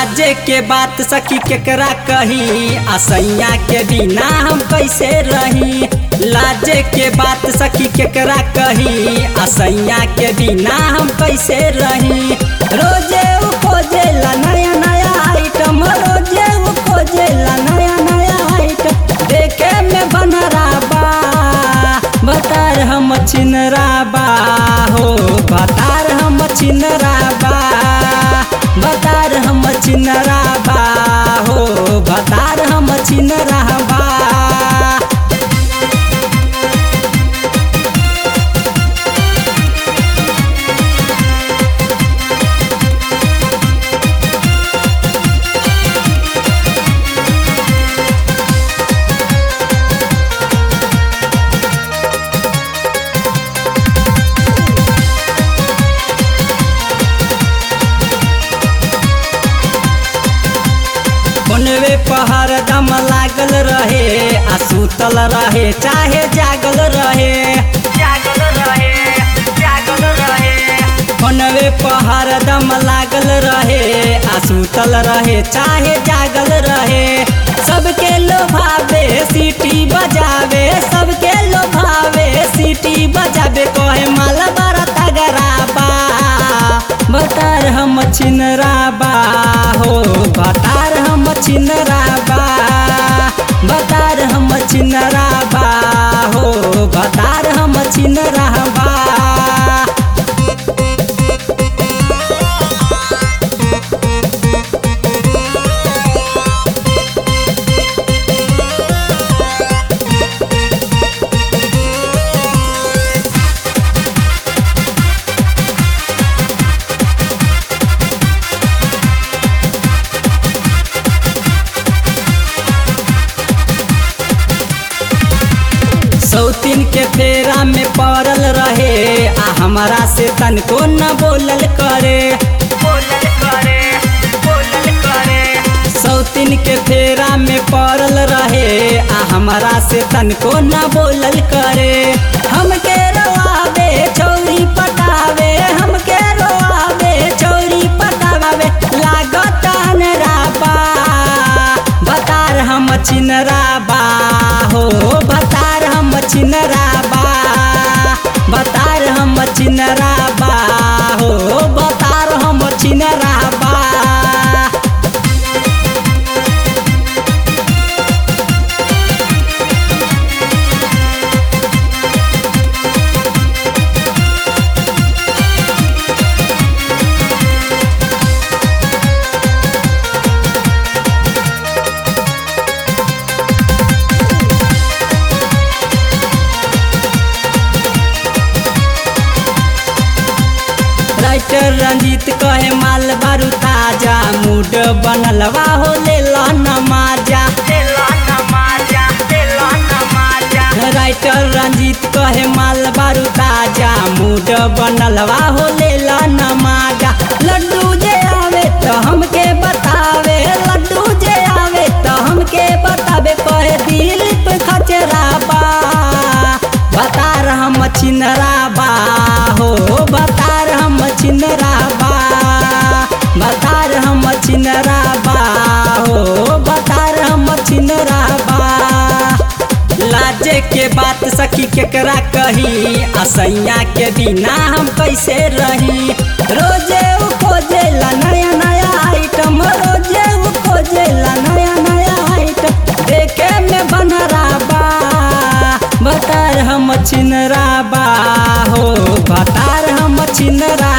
लाजे के बात सखी केकरा कही असैया के बिना हम कैसे रही लाजे के बात सखी केकरा कही असैया के बिना हम कैसे रही रोजे उ खोजेला नया नया आइटम रोजे उ खोजेला नया नया आइटम देखे में बनरा बा बतार हम छिनरा बा हो बतार हम छिनरा बा बतार हम छिनरा बा हो बतार हम छिनरा बा फोनवे पहर दम लागल रहे आ सुतल रहे चाहे जागल रहे जागल रहे जागल रहे फोनवे पहर दम लागल रहे आ सुतल रहे चाहे जागल रहे सबके लोभावे सीटी बजावे सबके लोभावे सीटी बजावे कहे माल बड़ा तगराबा बतार हम छिनराबा हो बतार हम छिनराबा बतार हम छिनराबा हो बतार हम छिनराबा सौतीन के फेरा में पड़ल रहे आ हमारा से तनको न बोलल करे बोलल करे बोलल करे सौतीन के फेरा में पड़ल रहे आ हमारा से तनको न बोलल करे हमके रोआवे चौरी पटावे हमके रोआवे चौरी पटावे लागत अनराबा बतार हम छिनराबा हो बतार हम छिनराबा बतार हम छिनराबा हो बतार हम छिनराबा राइटर रंजीत कहे माल बारू ताजा मूड बनलवा हो ले नमाजा राइटर रंजीत कहे माल बारू ताजा मूड बनलवा हो ले नमाजा लड्डू जे आवे तो हमके बतावे लड्डू जे आवे तो हमके बतावे कहे दिलीप खचराबा बतार हम छिनराबा हो बतार हम छिनराबा बतार हम छिनराबा हो बतार हम छिनराबा लाजे के बात सखी केकरा कही असैया के बिना हम कैसे रही रोजे उ खोजेला नया नया आइटम रोजे उ खोजेला नया नया आइटम देखे में बनराबा बतार हम छिनराबा हो बतार हम छिनरा